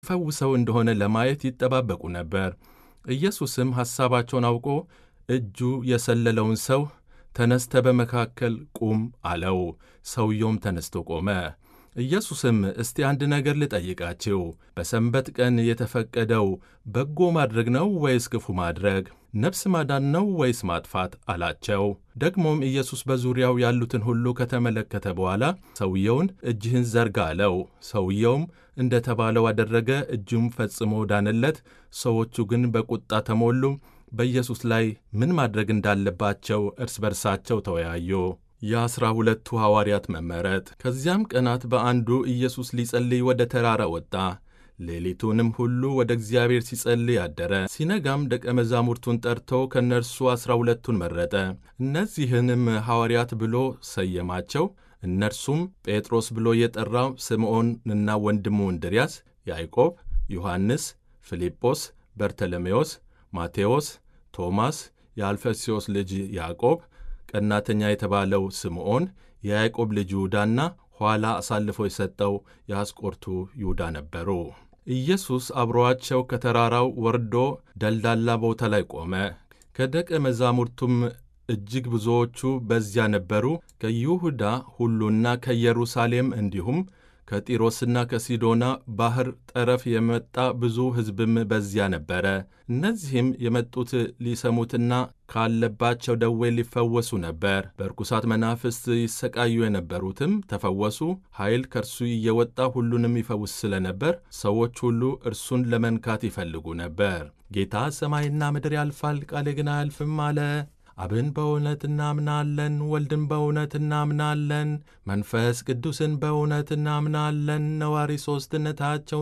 ፈውሰው እንደሆነ ለማየት ይጠባበቁ ነበር። ኢየሱስም ሐሳባቸውን አውቆ እጁ የሰለለውን ሰው ተነስተ በመካከል ቁም አለው። ሰውየውም ተነስቶ ቆመ። ኢየሱስም እስቲ አንድ ነገር ልጠይቃችሁ፣ በሰንበት ቀን የተፈቀደው በጎ ማድረግ ነው ወይስ ክፉ ማድረግ? ነፍስ ማዳን ነው ወይስ ማጥፋት? አላቸው። ደግሞም ኢየሱስ በዙሪያው ያሉትን ሁሉ ከተመለከተ በኋላ ሰውየውን እጅህን ዘርጋ አለው። ሰውየውም እንደ ተባለው አደረገ፣ እጁም ፈጽሞ ዳነለት። ሰዎቹ ግን በቁጣ ተሞሉ። በኢየሱስ ላይ ምን ማድረግ እንዳለባቸው እርስ በርሳቸው ተወያዩ። የአሥራ ሁለቱ ሐዋርያት መመረጥ። ከዚያም ቀናት በአንዱ ኢየሱስ ሊጸልይ ወደ ተራራ ወጣ። ሌሊቱንም ሁሉ ወደ እግዚአብሔር ሲጸልይ አደረ። ሲነጋም ደቀ መዛሙርቱን ጠርቶ ከእነርሱ ዐሥራ ሁለቱን መረጠ። እነዚህንም ሐዋርያት ብሎ ሰየማቸው። እነርሱም ጴጥሮስ ብሎ የጠራው ስምዖንና ወንድሙ እንድርያስ፣ ያዕቆብ፣ ዮሐንስ፣ ፊልጶስ፣ በርተሎሜዎስ፣ ማቴዎስ፣ ቶማስ፣ የአልፈስዮስ ልጅ ያዕቆብ ቀናተኛ የተባለው ስምዖን፣ የያዕቆብ ልጅ ይሁዳና ኋላ አሳልፎ የሰጠው የአስቆርቱ ይሁዳ ነበሩ። ኢየሱስ አብሮአቸው ከተራራው ወርዶ ደልዳላ ቦታ ላይ ቆመ። ከደቀ መዛሙርቱም እጅግ ብዙዎቹ በዚያ ነበሩ። ከይሁዳ ሁሉና ከኢየሩሳሌም እንዲሁም ከጢሮስና ከሲዶና ባሕር ጠረፍ የመጣ ብዙ ሕዝብም በዚያ ነበረ። እነዚህም የመጡት ሊሰሙትና ካለባቸው ደዌ ሊፈወሱ ነበር። በርኩሳት መናፍስት ይሰቃዩ የነበሩትም ተፈወሱ። ኃይል ከእርሱ እየወጣ ሁሉንም ይፈውስ ስለነበር ሰዎች ሁሉ እርሱን ለመንካት ይፈልጉ ነበር። ጌታ ሰማይና ምድር ያልፋል፣ ቃሌ ግን አያልፍም አለ። አብን በእውነት እናምናለን፣ ወልድን በእውነት እናምናለን፣ መንፈስ ቅዱስን በእውነት እናምናለን፣ ነዋሪ ሦስትነታቸውን